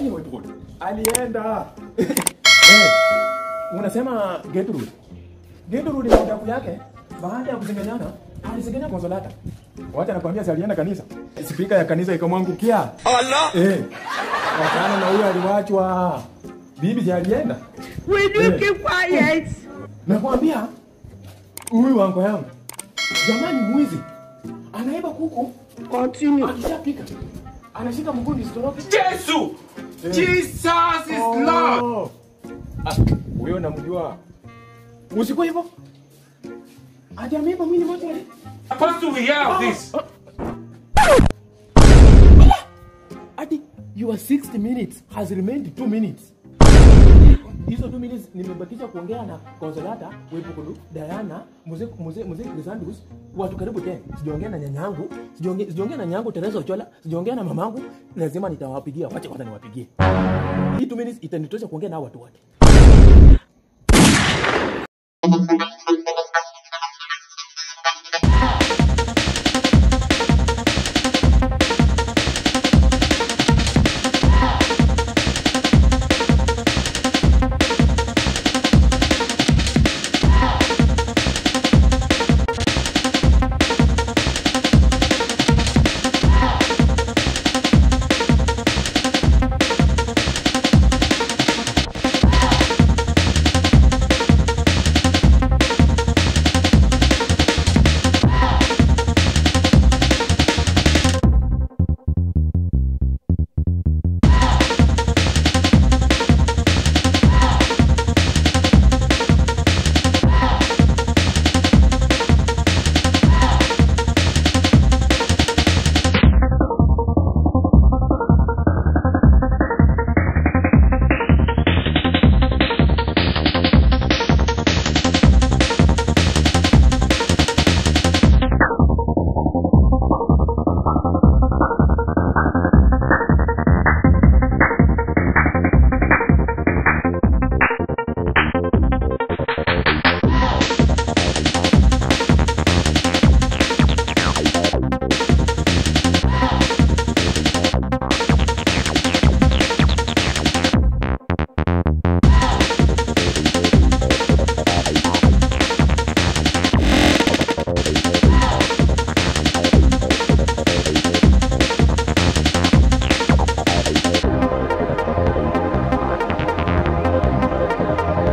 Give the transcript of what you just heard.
Gertrude alienda. Eh, unasema Gertrude. Gertrude na udaku yake baada ya kusengenyana alisengenya Konsolata. Wacha nakwambia si alienda kanisa. Spika ya kanisa ikamwangukia. Allah! Eh. Wakana na huyo aliwachwa. Bibi si alienda. Will you Eh. keep quiet? Nakwambia huyu wango yangu. Jamani mwizi. Anaiba kuku Continue. akishapika. Anashika mgundi sitoroke. Jesus! Jesus is Lord! Oh. Ah, huyo namjua. Usikuwa hivyo. Hajameiba mwili moja wale. Supposed to we hear of this? Ati your 60 minutes has remained 2 minutes. Hizo 2 minutes nimebakisha kuongea na Consolata, Webukudu, Diana, mzee mzee mzee Crisandus, watu karibu 10. Sijaongea na nyanyangu, sijaongea sijaongea na nyanyangu Teresa Ochola, sijaongea na mamangu, lazima nitawapigia. Wacha kwanza niwapigie. Hii 2 minutes itanitosha kuongea na hao watu wote.